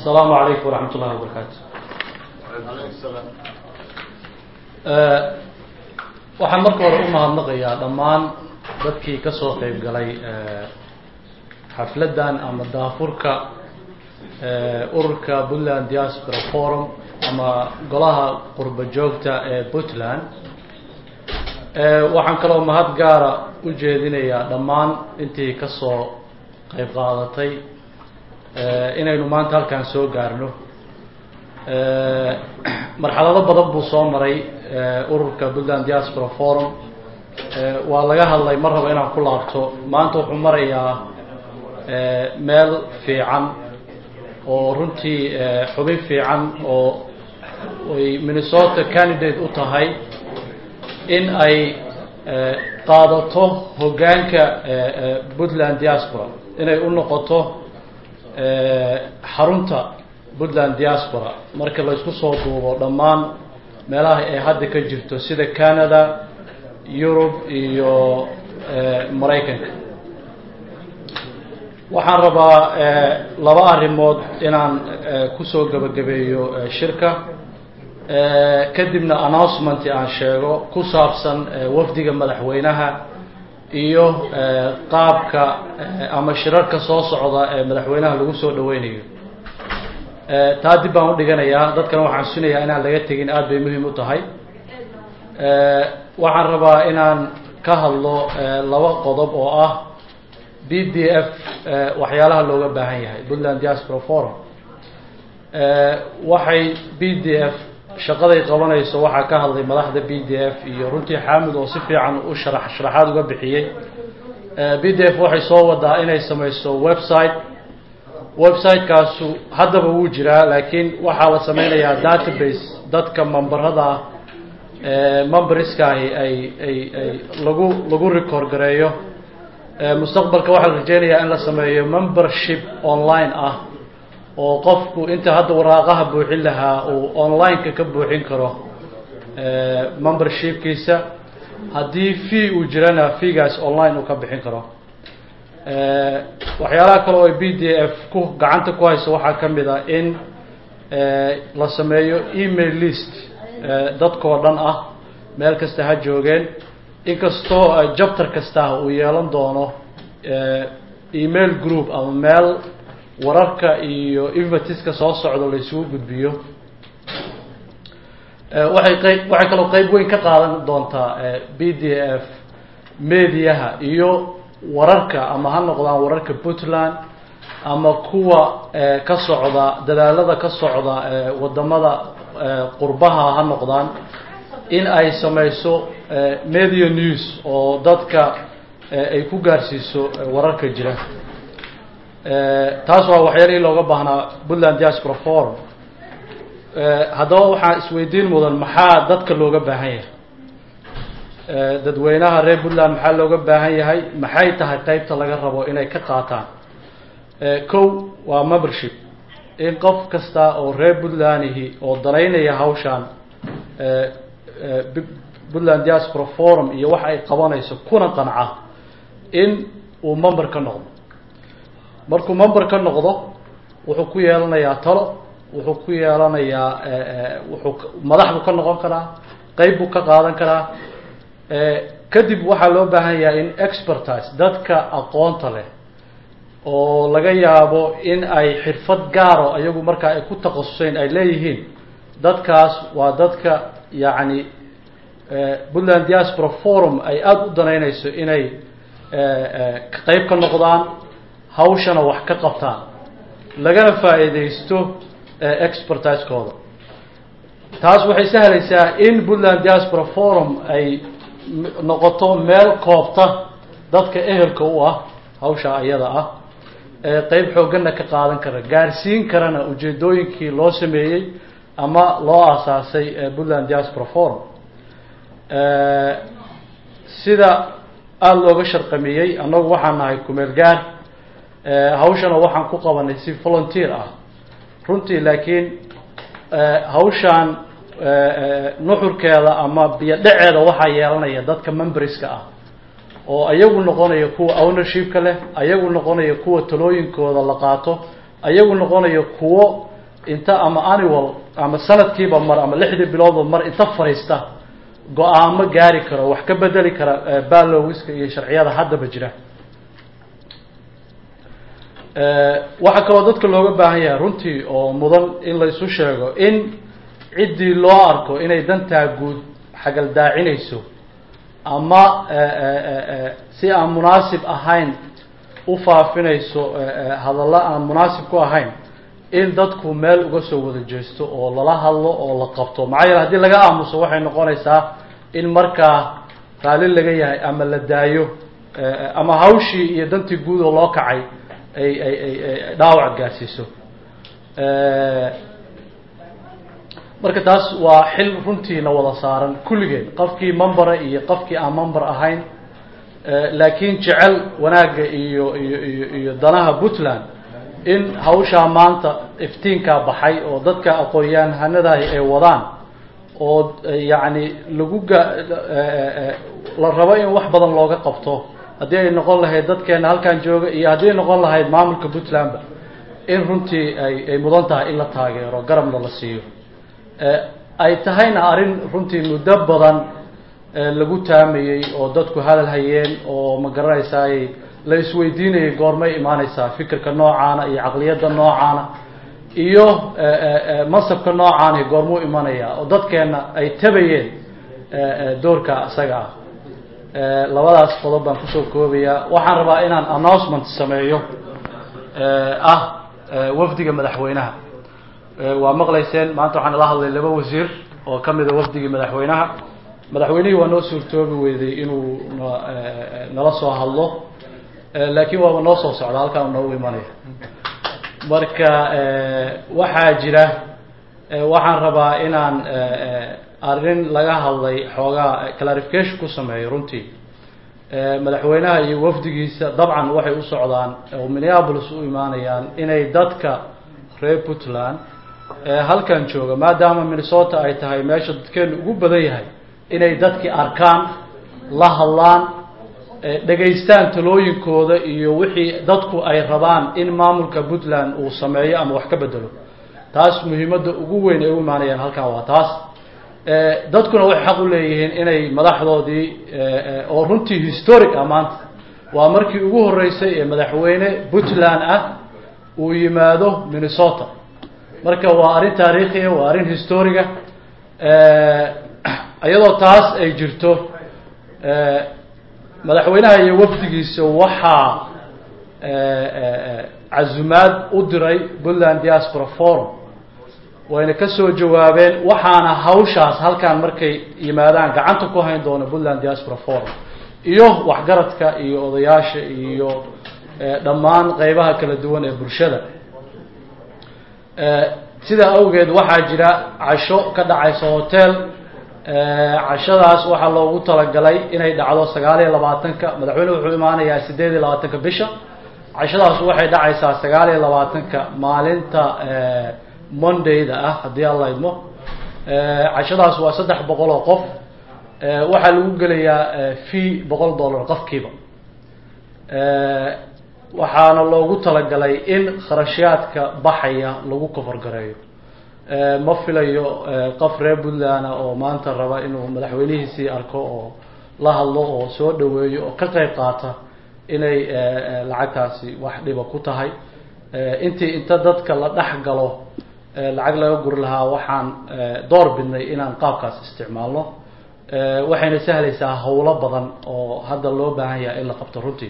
السلام عليكم ورحمة الله وبركاته waxaan marka hore u mahadnaqayaa dhammaan dadkii ka soo qeyb galay xafladdan ama daafurka ururka puntland diaspora forum ama golaha qurba joogta ee puntland waxaan kaloo mahad gaara u jeedinayaa dhammaan intii ka soo qeyb qaadatay inaynu maanta halkaan soo gaarno marxalado badan buu soo maray ururka puntland diaspora forum waa laga hadlay mar raba inaan ku laabto maanta wuxuu marayaa meel fiican oo runtii xubin fiican oo ay minnesota candidate u tahay in ay qaadato hoggaanka puntland diaspora inay u noqoto xarunta puntland diaspora marka la isku soo duubo dhammaan meelaha ay hadda ka jirto sida canada yurub iyo maraykanka waxaan rabaa laba arrimood inaan kusoo gebagabeeyo shirka kadibna announcement aan sheego ku saabsan wafdiga madaxweynaha iyo qaabka ama shirarka soo socda ee madaxweynaha lagu soo dhaweynayo taa dib baan udhiganayaa dadkana waxaan sunayaa inaan laga tegin aada bay muhiim u tahay waxaan rabaa inaan ka hadlo laba qodob oo ah b d f waxyaalaha looga baahan yahay puntland diaspora forum waxay b d f shaqaday qabanayso waxaa ka hadlay madaxda b d f iyo runtii xaamid oo si fiican u sharax sharaxaad uga bixiyey b d f waxay soo wadaa inay samayso website website-kaasu haddaba wuu jiraa laakiin waxaa la sameynayaa database dadka memberada memberskaahi ay ay ay lagu lagu record gareeyo mustaqbalka waxaa la rajeynayaa in la sameeyo membership online ah oo qofku inta hadda waraaqaha buuxin lahaa uu online-ka ka buuxin karo membershipkiisa haddii fee uu jirana feegaas online uu ka bixin karo waxyaalaha kale oo b d f ku gacanta ku hayso waxaa ka mid a in la sameeyo email list dadkoo dhan ah meel kasta ha joogeen inkastoo jabtar kastaah uu yeelan doono email group ama meel wararka iyo invatiska soo socdo la isugu gudbiyo waxay qayb waxay kaloo qeyb weyn ka qaadan doontaa b d f mediaha iyo wararka ama ha noqdaan wararka puntland ama kuwa ka socda dadaalada ka socda wadamada qurbaha ha noqdaan in ay sameyso media news oo dadka ay ku gaarsiiso wararka jira taas waa waxyaalihii looga baahnaa puntland diaspora forum haddaba waxaa isweydiin mudan maxaa dadka looga baahan yahay dadweynaha reer puntland maxaa looga baahan yahay maxay tahay qeybta laga rabo inay ka qaataan kow waa membership in qof kasta oo reer puntlandihi oo danaynaya hawshaan puntland diaspora forum iyo waxa ay qabanayso kuna qanca in uu member ka noqdo markuu member ka noqdo wuxuu ku yeelanayaa talo wuxuu ku yeelanayaa wuxuu madax buu ka noqon karaa qeyb buu ka qaadan karaa kadib waxaa loo baahan yahay in expertise dadka aqoonta leh oo laga yaabo in ay xirfad gaaro iyagu markaa ay ku takhasuseen ay leeyihiin dadkaas waa dadka yacni puntland diaspora forum ay aada u danaynayso inay qeyb ka noqdaan hawshana wax ka qabtaan lagana faa-iideysto expertisekooda taas waxay sahlaysaa in puntland diaspora forum ay noqoto meel koobta dadka ehelka u ah hawsha iyada ah qeyb xooggana ka qaadan kara gaarsiin karana ujeedooyinkii loo sameeyey ama loo aasaasay puntland diaspora forum sida aada looga sharqamiyey annagu waxaan nahay kumeel gaar hawshana waxaan ku qabanay si volunteer ah runtii laakiin hawshaan nuxurkeeda ama biyo dhaceeda waxaa yeelanaya dadka memberska ah oo ayagu noqonaya kuwa ownershipka leh ayagu noqonaya kuwa talooyinkooda la qaato ayagu noqonaya kuwo inta ama annual ama sanadkiiba mar ama lixdii biloodba mar inta fadhiista go-aamo gaari karo wax ka bedeli kara balowiska iyo sharciyada haddaba jira waxaa kaloo dadka looga baahan yahay runtii oo mudan in la isu sheego in ciddii loo arko inay dantaa guud xagaldaacinayso ama si aan munaasib ahayn u faafinayso hadallo aan munaasib ku ahayn in dadku meel uga soo wada jeesto oo lala hadlo oo la qabto maxaa yeele hadii laga aamuso waxay noqonaysaa in markaa raalli laga yahay ama la daayo ama hawshii iyo dantii guud oo loo kacay ay ay ay ay dhaawac gaarsiiso marka taas waa xil runtiina wada saaran kulligeen qofkii membera iyo qofkii aan member ahayn laakiin jecel wanaagga iyo iyo iyo iyo danaha puntland in hawshaa maanta iftiinkaa baxay oo dadka aqoon-yahanadahi ay wadaan oo yacni lagu ga la rabo in wax badan looga qabto haddii ay noqon lahayd dadkeena halkan jooga iyo haddii ay noqon lahayd maamulka puntlandba in runtii ay ay mudan tahay in la taageero garabna la siiyo ay tahayna arrin runtii muddo badan lagu taamayey oo dadku hadal hayeen oo ma garanaysaay la isweydiinayay goormay imaaneysaa fikirka noocaana iyo caqliyadda noocaana iyo masabka noocaana goormuu imanaya oo dadkeena ay tabayeen doorka isaga ah labadaas qodob baan kusoo koobayaa waxaan rabaa inaan announcement sameeyo ah wafdiga madaxweynaha waa maqlayseen maanta waxaan la hadlay laba wasiir oo ka mida wafdigii madaxweynaha madaxweynihii waa noo suurtoobi weyday inuu nala soo hadlo laakiin waaba noo soo socda halkaan noogu imanaya marka waxaa jira waxaan rabaa inaan arrin laga hadlay xoogaa clarification ku sameeyo runtii madaxweynaha iyo wafdigiisa dabcan waxay u socdaan oo minneapolis u imaanayaan inay dadka reer puntland halkan jooga maadaama minnesota ay tahay meesha dadkeenu ugu badan yahay inay dadkii arkaan la hadlaan dhegaystaan talooyinkooda iyo wixii dadku ay rabaan in maamulka puntland uu sameeyo ama wax ka bedelo taas muhiimadda ugu weyn ay u imaanayaan halkan waa taas dadkuna waxay xaq u leeyihiin inay madaxdoodii oo runtii historic ah maanta waa markii ugu horreysay ee madaxweyne puntland ah uu yimaado minnesota marka waa arrin taariikhiya waa arrin historiga iyadoo taas ay jirto madaxweynaha iyo wafdigiisa waxaa casumaad u diray puntland diaspora forum wayna ka soo jawaabeen waxaana hawshaas halkaan markay yimaadaan gacanta ku hayn doona puntland diaspora forum iyo waxgaradka iyo odayaasha iyo dhammaan qeybaha kala duwan ee bulshada sidaa awgeed waxaa jira casho ka dhacaysa hotel cashadaas waxaa loogu talagalay inay dhacdo sagaal iyo labaatanka madaxweynuhu wuxuu imaanayaa sideed iyo labaatanka bisha cashadaas waxay dhacaysaa sagaal iyo labaatanka maalinta mondayda ah haddii alla idmo cashadaas waa saddex boqol oo qof waxaa lagu gelayaa fee boqol dollar qofkiiba waxaana loogu talagalay in kharashyaadka baxaya lagu kofargareeyo ma filayo qof reer puntland oo maanta raba inuu madaxweynihiisii arko oo la hadlo oo soo dhaweeyo oo ka qeyb qaata inay lacagtaasi wax dhiba ku tahay intii inta dadka la dhex galo lacag laga guri lahaa waxaan door bidnay inaan qaabkaas isticmaalno waxayna sahlaysaa howlo badan oo hadda loo baahan yahay in la qabto runtii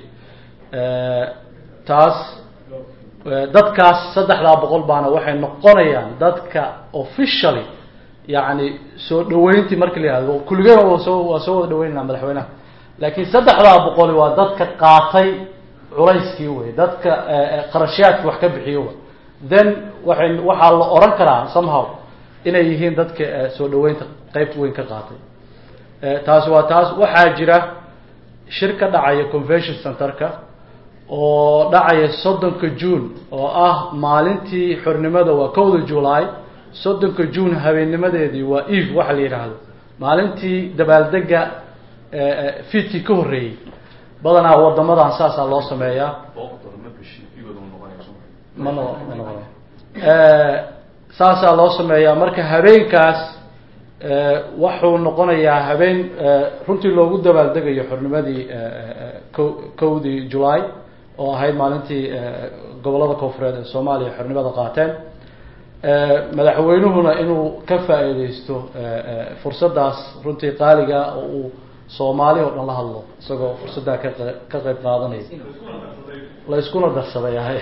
taas dadkaas saddexdaa boqol baana waxay noqonayaan dadka officially yacni soo dhaweyntii marka la yihahdo kulligeen waa soo waa soo wada dhaweynayna madaxweynaha laakiin saddexdaa boqoli waa dadka qaatay culayskii wey dadka qarashyaadki wax ka bixiyo w then waxay waxaa la oran karaa somehow inay yihiin dadka soo dhaweynta qeybta weyn ka qaatay taasi waa taas waxaa jira shir ka dhacaya convention centerka oo dhacaya soddonka june oo ah maalintii xornimada waa kowda july soddonka june habeennimadeedii waa eve waxa la yidhaahdo maalintii dabaaldega fiidkii ka horreeyey badanaa wadamadan saasaa loo sameeyaa ma no ma noqona saasaa loo sameeyaa marka habeenkaas wuxuu noqonayaa habeen runtii loogu dabaaldegayo xornimadii ko kowdii july oo ahayd maalintii gobollada koonfureed ee soomaaliya xornimada qaateen madaxweynuhuna inuu ka faa-iideysto fursaddaas runtii qaaliga oo uu soomaali oo dhan la hadlo isagoo fursaddaa ka ka qeyb qaadanaya la iskuna darsaday ahay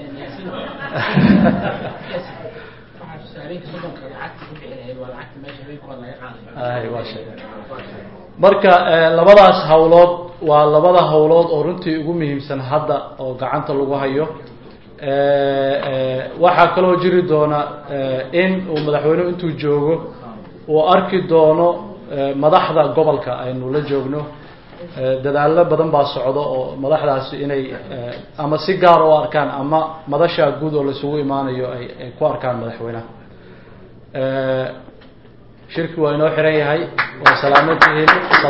ay waa shay marka labadaas hawlood waa labada hawlood oo runtii ugu muhiimsan hadda oo gacanta lagu hayo waxaa kaloo jiri doona in uu madaxweynuhu intuu joogo uu arki doono madaxda gobolka aynu la joogno dadaallo badan baa socdo oo madaxdaasi inay ama si gaar u arkaan ama madasha guud oo laisugu imaanayo ay ay ku arkaan madaxweynaha shirki waa inoo xiran yahay waa salaamantihiin